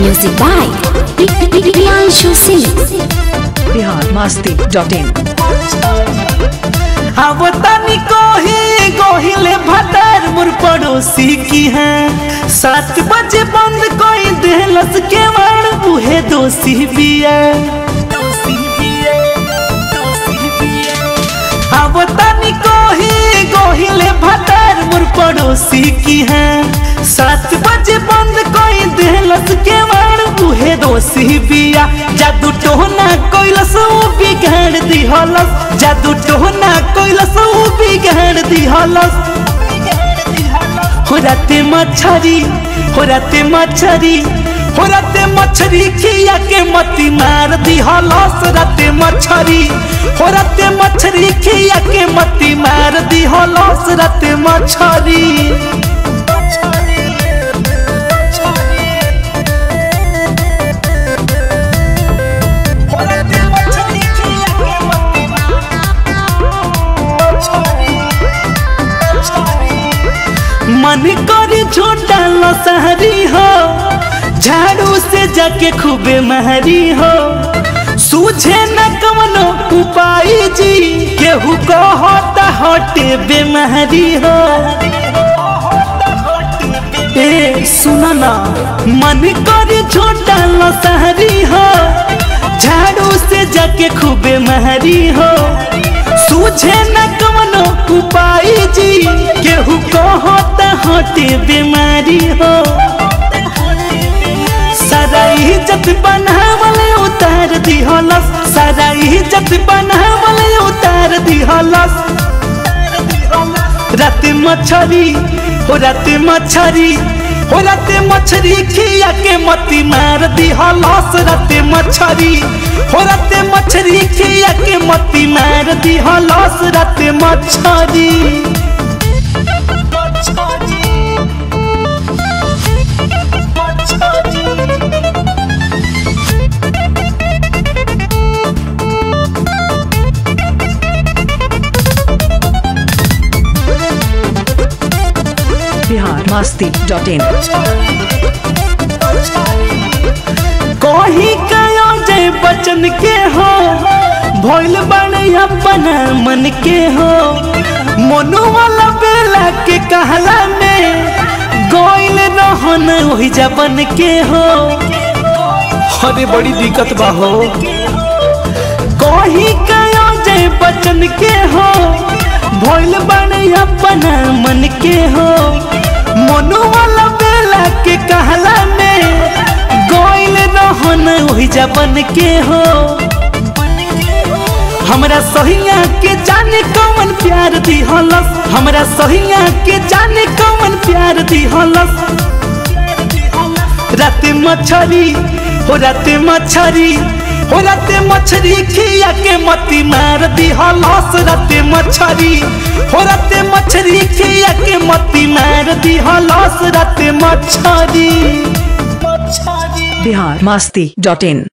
Music by Priyanshu Singh. Bihar masti dot in आवतानी कोही गोहिले भतार मुर पड़ोसी की है सात बजे बंद कोई देहलस के वाण उहे दोषी बिया आवतानी कोही गोहिले भतार मुर पड़ोसी की है सात बजे बंद कोई देहलस के वाण उहे दोषी बिया जादू टोहना कोइलस उ बिगाड़ दिहलस जादू टोहना कोइलस उ बिगाड़ दिहलस हो राते मछरी हो राते मछरी हो राते मछरी खिया के मती मार दिहलस राते मछरी हो राते मछरी खिया के मती मार दिहलस राते मछरी मन करे छोटा लसहरी हो झाड़ू से जाके खूबे महरी हो सूझे न कवनो उपाय जी केहू कहता हटे बेमहरी हो ए सुना ना मन करे छोटा लसहरी हो झाड़ू से जाके खूबे महरी हो सूझे न कवनो उपाय जी केहू कहता हटे बीमारी हो सारा इज्जत बनावल उतार दिहलस सारा इज्जत बनावल उतार दिहलस रात मछरी हो रात मछरी हो रात मछरी खिया के मती मार दिहलस रात मछरी हो रात मछरी खिया के मती मार दिहलस रात मछरी बिहार मस्ती डॉट इन कही कयो जय बचन के हो भइल बने अपना मन के हो मनु वाला बेला के कहला में गोइल रहन वही जबन के हो अरे बड़ी दिक्कत बा हो कही कयो जय बचन के हो भइल बने अपना मन के हो मनु वाला बेला के कहला में गोइल रहन वही जबन के हो हमरा सहिया के जाने कौन प्यार दी हलस हमरा सहिया के जाने कौन प्यार दी हलस रात मछरी हो रात मछरी हो रात मछरी खिया के मती मार दी हलस रात मछरी हो रात मछरी खिया के मती मार दी हलस रात मछरी बिहार मस्ती डॉट इन